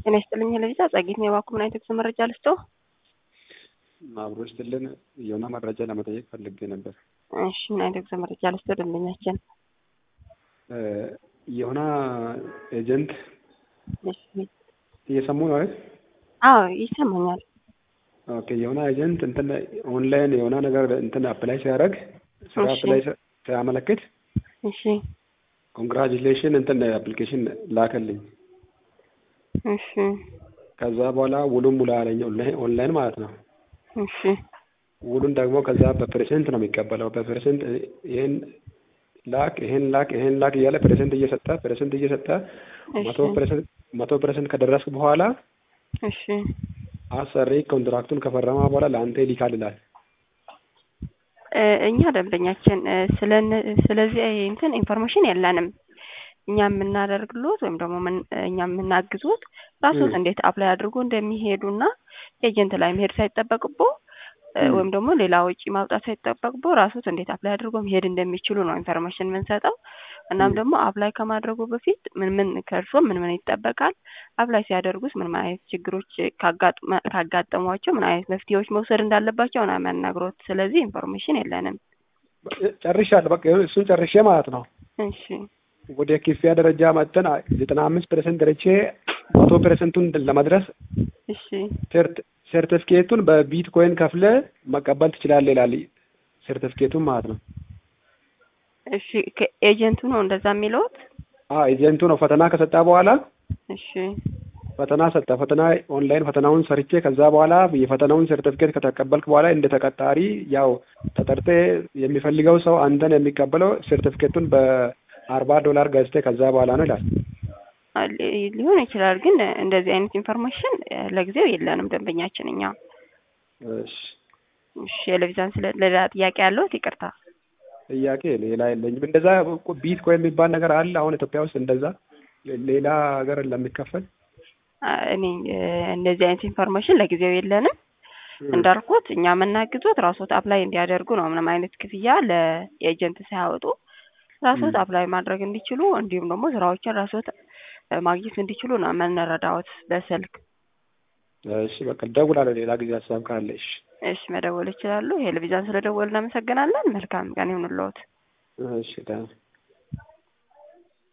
ጤና ይስጥልኝ ለቪዛ ጸጌት ነው የባኩ ምን አይነት መረጃ ልስጦ? አብሮ ስትልን የሆነ መረጃ ለመጠየቅ ፈልጌ ነበር። እሺ ምን አይነት መረጃ ልስጦ? ደንበኛችን የሆነ ኤጀንት እሺ እየሰሙ ነው አይደል? አዎ ይሰማኛል። ኦኬ የሆነ ኤጀንት እንትን ኦንላይን የሆነ ነገር እንትን አፕላይ ሲያደርግ ስራ እሺ። አፕላይ ሲያመለክት እሺ ኮንግራጁሌሽን እንትን አፕሊኬሽን ላከልኝ። እሺ ከዛ በኋላ ውሉን ሙላ አለኝ ኦንላይን ኦንላይን ማለት ነው። እሺ ውሉን ደግሞ ከዛ በፐርሰንት ነው የሚቀበለው። በፐርሰንት ይሄን ላክ ይሄን ላክ ይሄን ላክ እያለ ፐርሰንት እየሰጠ ፐርሰንት እየሰጠ እሺ መቶ ፐርሰንት መቶ ፐርሰንት ከደረስክ በኋላ እሺ አሰሪ ኮንትራክቱን ከፈረማ በኋላ ለአንተ ይልካል ይላል። እ እኛ ደንበኛችን እ ስለነ- ስለዚህ እንትን ኢንፎርሜሽን የለንም። እኛ የምናደርግሎት ወይም ደግሞ ምን- እኛ የምናግዙት ራሶት ም። እንዴት አፕላይ አድርጎ እንደሚሄዱና ኤጀንት ላይ መሄድ ሳይጠበቅቦ እ ም። ወይም ደግሞ ሌላ ወጪ ማውጣት ሳይጠበቅቦ ራሶት እንዴት አፕላይ አድርጎ መሄድ እንደሚችሉ ነው ኢንፎርሜሽን የምንሰጠው። እናም ም። ደግሞ አፕላይ ከማድረጉ በፊት ምን ምን ከእርሶ ምን ምን ይጠበቃል፣ አፕላይ ሲያደርጉት ምን ምን አይነት ችግሮች ካጋጥመ- ካጋጠሟቸው ምን አይነት መፍትሄዎች መውሰድ እንዳለባቸው ነው የሚያናግሮት። ስለዚህ ኢንፎርሜሽን የለንም። ጨርሻለሁ። በቃ እሱን ጨርሼ ማለት ነው እሺ ወደ ክፍያ ደረጃ መጥተን ዘጠና አምስት ፐርሰንት ደረቼ መቶ ፐርሰንቱን ለመድረስ እሺ ሰርት- ሰርቲፊኬቱን በቢትኮይን ከፍለ መቀበል ትችላለህ ይላል። ሰርቲፊኬቱን ማለት ነው። እሺ ከኤጀንቱ ነው እንደዛ የሚለውት? አዎ ኤጀንቱ ነው ፈተና ከሰጣ በኋላ እሺ ፈተና ሰጠ። ፈተና ኦንላይን ፈተናውን ሰርቼ ከዛ በኋላ የፈተናውን ሰርቲፊኬት ከተቀበልክ በኋላ እንደ ተቀጣሪ ያው ተጠርቴ የሚፈልገው ሰው አንተን የሚቀበለው ሰርቲፊኬቱን በአርባ ዶላር ገዝቴ ከዛ በኋላ ነው ይላል። አ- ሊ- ሊሆን ይችላል፣ ግን እንደዚህ አይነት ኢንፎርሜሽን እ ለጊዜው የለንም ደንበኛችን እኛ። እሺ እሺ የለቪዛን ስለ ሌላ ጥያቄ ያለውት ይቅርታ። ጥያቄ ሌላ የለኝም። እንደዛ ቢትኮይን የሚባል ነገር አለ አሁን ኢትዮጵያ ውስጥ እንደዛ ሌላ ሀገር ለሚከፈል አ፣ እኔ እ እንደዚህ አይነት ኢንፎርሜሽን ለጊዜው የለንም። ም። እንዳልኩት እኛ የምናግዙት ራሶት አፕላይ እንዲያደርጉ ነው። ምንም አይነት ክፍያ ለኤጀንት ሳያወጡ ራሶት ም። አፕላይ ማድረግ እንዲችሉ እንዲሁም ደግሞ ስራዎችን ራሶት እ ማግኘት እንዲችሉ ነው የምንረዳዎት በስልክ። እሺ በቃ እደውላለሁ ሌላ ጊዜ ሀሳብ ካለ። እሺ እሺ መደወል ይችላሉ። ቴሌቪዥን ስለደወል እናመሰግናለን። መልካም ቀን ይሁንልዎት። እሺ ደህና